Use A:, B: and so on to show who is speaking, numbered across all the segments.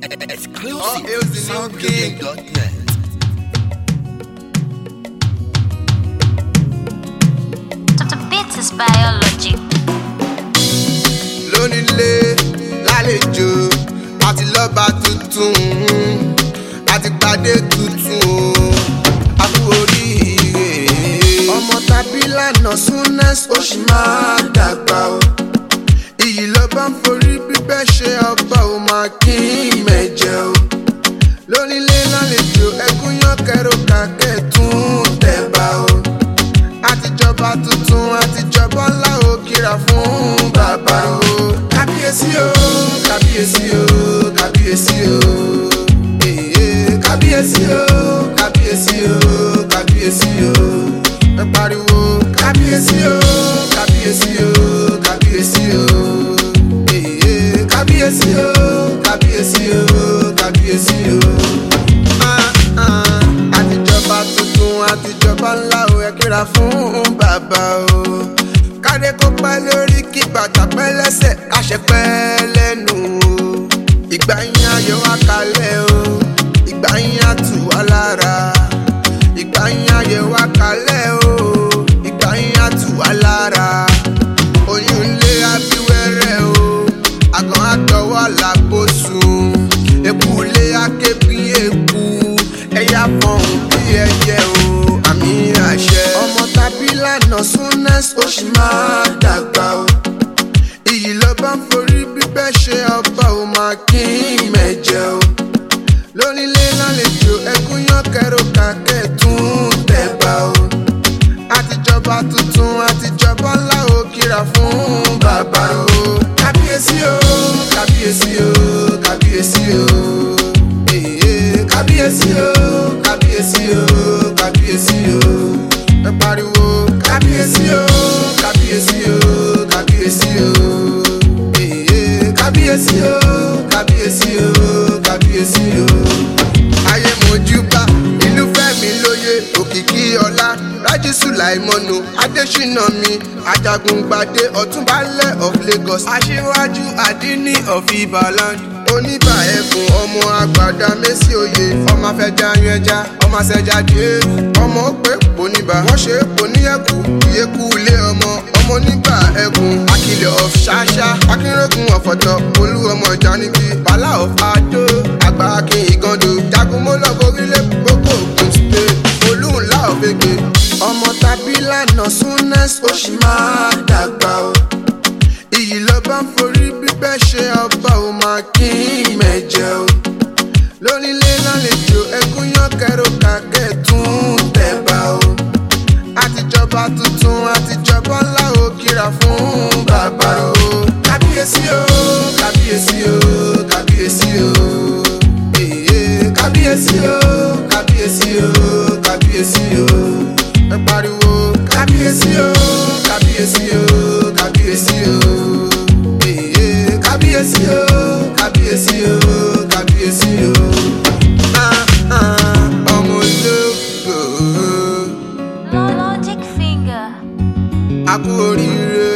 A: Exclusive. Soundbuilding.net.
B: The beat is biology.
C: lónílé lálejò àti lọ́ba tuntun àti pàdé tuntun o àbú oríire. ọmọ tàbí lànà súnẹ́s ó sì máa dàgbà o. iyì ló bá ń forí bíbẹ́ ṣe ọba ò máa kí mẹ́jẹ o. lónílé lálejò ẹkún yán kẹrò kàkẹ́ tún tẹ̀ bá o àtijọba tuntun àtijọba ńlá ò kíra fún bàbá o. kábíyèsí o kábíyèsí o kábíyèsí o èyí kábíyèsí o kábíyèsí o kábíyèsí o ẹ pariwo kábíyèsí o kábíyèsí o kábíyèsí o èyí kábíyèsí o kábíyèsí o kábíyèsí o àtijọba tuntun àtijọba ńlá ò yẹ kíra fún bàbá o. kádé kó pẹ́ lórí kí bàtà pẹ́ lẹ́sẹ̀ káṣẹ pẹ́ lẹ́nu o. ìgbà yín ayọ̀ wá kalẹ̀ o. ìgbà yín á tù wá lára. ìgbà yín ayọ̀ wá kalẹ̀ o. ìgbà yín á tù wá lára. oyún lé abíwẹ́rẹ́ o. àgàn àtọwọ́ làbòsùn. èkú lé akébi èkú ẹ̀yà fọ̀hún bí ẹyẹ o àmì àṣẹ. ọmọ tàbí lànà súnẹ́s ó sì máa dàgbà o. iyì ló bá ń forí bíbẹ́ ṣe ọba ò máa kí mẹ́jẹ o. lónílé lálejò ẹkún yán kẹrò kàkẹ́ tún tẹ̀ bá o. àtijọba tuntun àtijọba ńlá ò kíra fún bàbá o. kábíyèsí o kábíyèsí o kábíyèsí o èyí kábíyèsí o kábíyèsí o kábíyèsí o ẹ pariwo kábíyèsí o kábíyèsí o kábíyèsí o èyí kábíyèsí o kábíyèsí o kábíyèsí o. ayé mojúbà ìlú fẹ́mi lóye òkìkí ọlá rájí sùláìmọ́nù adésínà mi ajagungbadé ọ̀túnbálẹ̀ of lagos aṣíwájú àdínní of ibaland oníbà ẹkùn ọmọ àgbàdá mẹ́sì òye ọmọ afẹ́já yan ẹja ọmọ àṣẹjá dé ọmọ òpè pòníbà wọ́n ṣe pòníyẹ̀kù ìyẹ́kù ilé ọmọ ọmọ oníbà ẹkùn akilẹ̀ of ṣáṣá akínrẹ́kùn ọ̀fọ̀tọ̀ olú ọmọ ìjánigbí bàlá of adó àgbà akin ìgàndò jagunmọ́lọ́ gorílẹ̀ gbogbo ògùn state olúńlá of ege ọmọ tàbí lànà súnẹ́s ó sì máa dàgbà o iyì ló bá ń forí bíbẹ́ ṣe ọba ò máa kí mẹ́jẹ o. lónílé lálejò ẹkún yán kẹrò kàkẹ́ tún tẹ̀ bá o. àtijọba tuntun àtijọba ńlá ò kíra fún bàbá o. kábíyèsí o kábíyèsí o kábíyèsí o. èyí kábíyèsí o kábíyèsí o kábíyèsí o. ẹ pariwo kábíyèsí o kábíyèsí o kábíyèsí o èyí kábíyèsí o kábíyèsí o kábíyèsí o. Ah, ah, ọmọ ológo
B: Logic finger.
C: akú oríire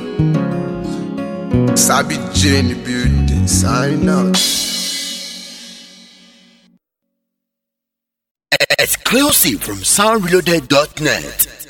C: sabi jane building sign out.
A: Exclusive from soundreloaded.net.